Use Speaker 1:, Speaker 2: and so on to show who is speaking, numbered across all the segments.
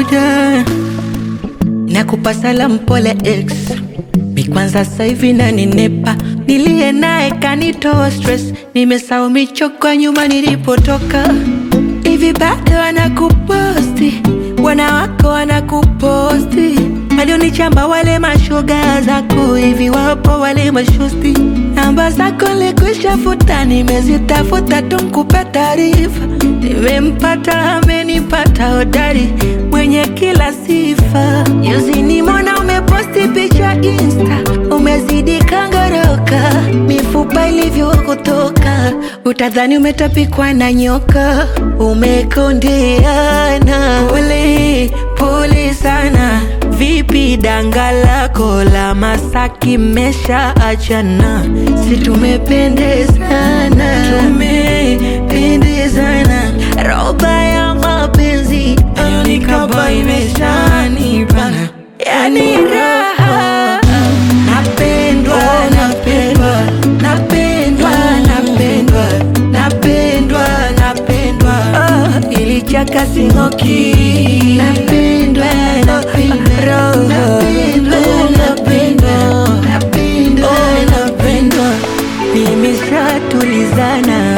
Speaker 1: moja nakupa salamu pole ex mi kwanza sasa hivi naninepa nilie naye kanitoa stress nimesahau michoko nyuma nilipotoka hivi bado wanakuposti bwana wako wanakuposti walionichamba wale mashoga zako hivi wapo wale mashosti namba zako likushafuta nimezitafuta tunkupe taarifa nimempata amenipata hodari mwenye kila sifa juzi nimona umeposti picha insta umezidi kangoroka mifupa ilivyokutoka utadhani umetapikwa na nyoka umekondeana pole pole sana vipi danga lako la masaki mesha achana si tumependezana tumependezana roba ya mapenzi ayonikaba imeshanibana yani raha napendwa napendwa napendwa napendwa napendwa napendwa oh, ilichaka singoki napendwa napendwa napendwa napendwa napendwa napendwa nimeshatulizana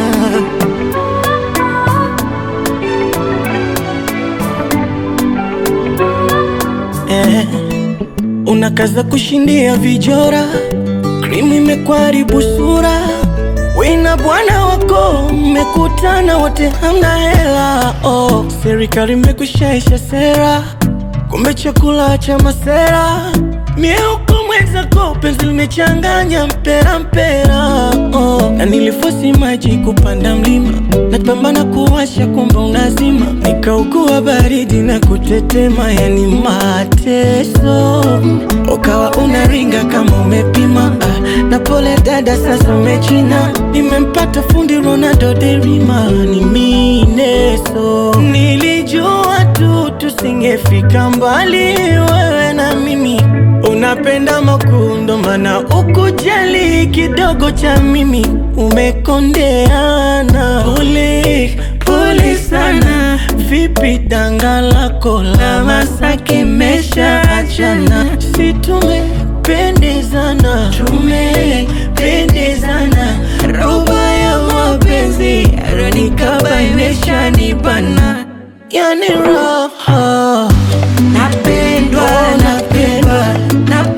Speaker 2: eh, unakaza kushindia vijora, krimu imekwaribu sura, wina bwana wako mmekutana wote hamna hela oh. Serikali imekushaisha sera, kumbe chakula cha masera mieuko mwenzako penzi limechanganya mpera mpera oh. Na nilifosi maji kupanda mlima napambana kuwasha kumbe unazima nikaugua baridi na kutetema yani mateso ukawa unaringa kama umepima ah, na pole dada sasa umechina nimempata fundi Ronaldo derima ni mineso nilijua tu tusingefika mbali wewe na mimi Unapenda makundo mana ukujali kidogo cha mimi umekondeana. Pole pole sana, vipi danga lako la Masaki mesha achana? Si tumependezana, tumependezana, roba ya mapenzi aronikaba imeshanibana, yani raha
Speaker 1: napendwa napendwa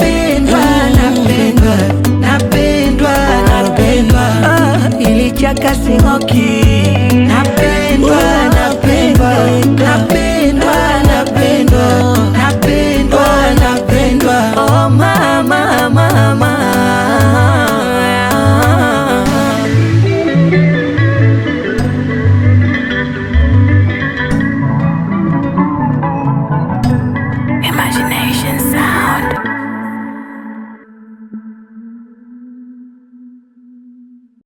Speaker 1: napendwa napendwa napendwa napendwa ah, ilichaka